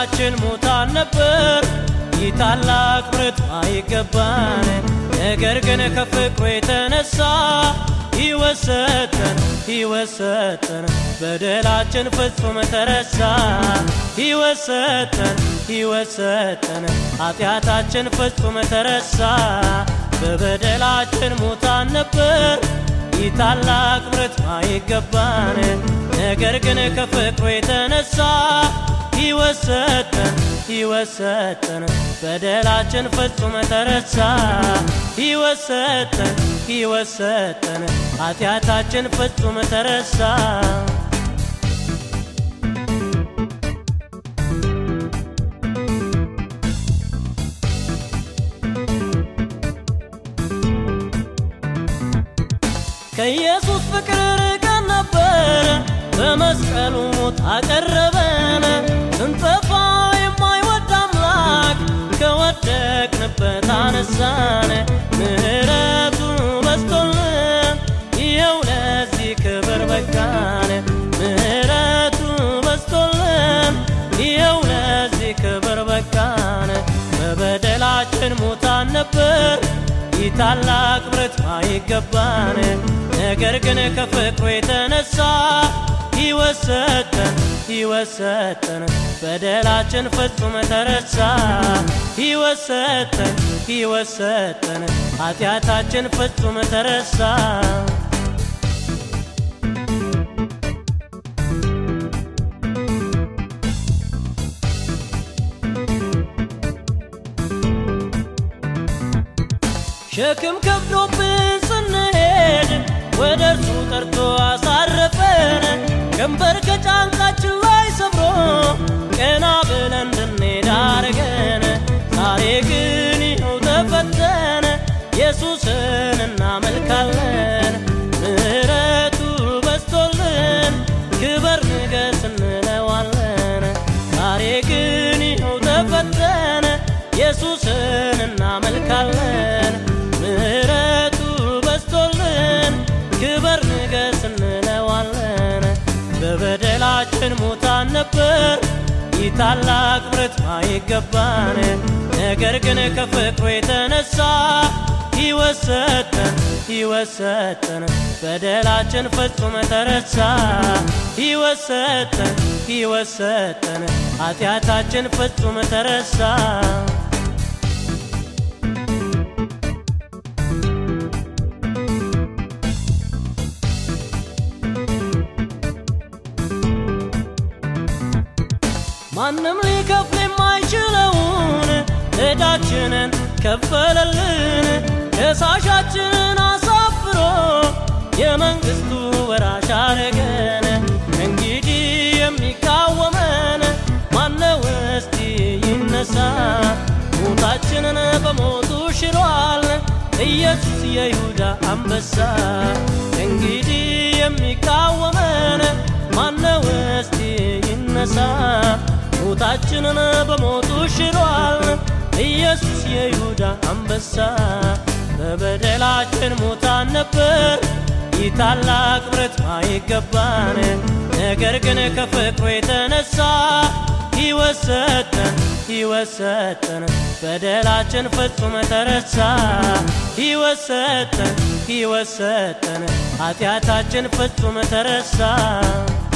በደላችን ሙታን ነበር ይህ ታላቅ ምሕረት አይገባን ነገር ግን ከፍቅሩ የተነሳ ሕይወት ሰጠን ሕይወት ሰጠን በደላችን ፍጹም ተረሳ ሕይወት ሰጠን ሕይወት ሰጠን ኃጢአታችን ፍጹም ተረሳ በበደላችን ሙታን ነበር ይህ ታላቅ ምሕረት አይገባን ነገር ግን ከፍቅሩ የተነሳ ሕይወት ሰጠን ሕይወት ሰጠን በደላችን ፍጹም ተረሳ ሕይወት ሰጠን ሕይወት ሰጠን ኃጢአታችን ፍጹም ተረሳ ከኢየሱስ ፍቅር ርቀን ነበር በመስቀሉ ሞት አቀረበን ስንጠፋ የማይወድ አምላክ ከወደቅንበት አነሳን ምሕረቱ በስቶልን ይኸው ለዚህ ክብር በቃን ምሕረቱ በስቶልን ይኸው ለዚህ ክብር በቃን በበደላችን ሙታን ነበር ይህ ታላቅ ምሕረት አይገባን ነገር ግን ከፍቅሩ የተነሳ ሕይወት ሰጠን ሕይወት ሰጠን በደላችን ፍጹም ተረሳ ሕይወት ሰጠን ሕይወት ሰጠን ኃጢአታችን ፍጹም ተረሳ ሸክም ከብዶብን ስንሄድ ወደ እርሱ ጠርቶ አሳረፈን ቀንበር ከጫንቃችን ላይ ሰብሮ ቀና ብለን እንድንሄድ አረገን ዛሬ ግን ይኸው ተፈተን ኢየሱስን እናመልካለን ምሕረቱ በስቶልን ክበር ንገስ እንለዋለን ዛሬ ግን ይኸው ተፈተን ኢየሱስን እናመልካለን ምሕረቱ በስቶልን ክበር ንገስ እንለዋለን በበደላችን ሙታን ነበር ይህ ታላቅ ምሕረት አይገባን ነገር ግን ከፍቅሩ የተነሳ ሕይወት ሰጠን ሕይወት ሰጠን በደላችን ፍጹም ተረሳ ሕይወት ሰጠን ሕይወት ሰጠን ኃጢአታችን ፍጹም ተረሳ ማንም ሊከፍል የማይችለውን ዕዳችንን ከፈለልን ከሳሻችንን አሳፍሮ የመንግሥቱ ወራሽ አረገን እንግዲህ የሚቃወመን ማነው እስቲ ይነሳ ሞታችንን በሞቱ ሽሯል ኢየሱስ የይሁዳ አንበሳ እንግዲህ የሚቃወመን ማነው እስቲ ይነሳ ሞታችንን በሞቱ ሽሯል ኢየሱስ የይሁዳ አንበሳ በበደላችን ሙታን ነበር ይህ ታላቅ ምሕረት አይገባን ነገር ግን ከፍቅሩ የተነሳ ሕይወት ሰጠን ሕይወት ሰጠን በደላችን ፍጹም ተረሳ ሕይወት ሰጠን ሕይወት ሰጠን ኃጢአታችን ፍጹም ተረሳ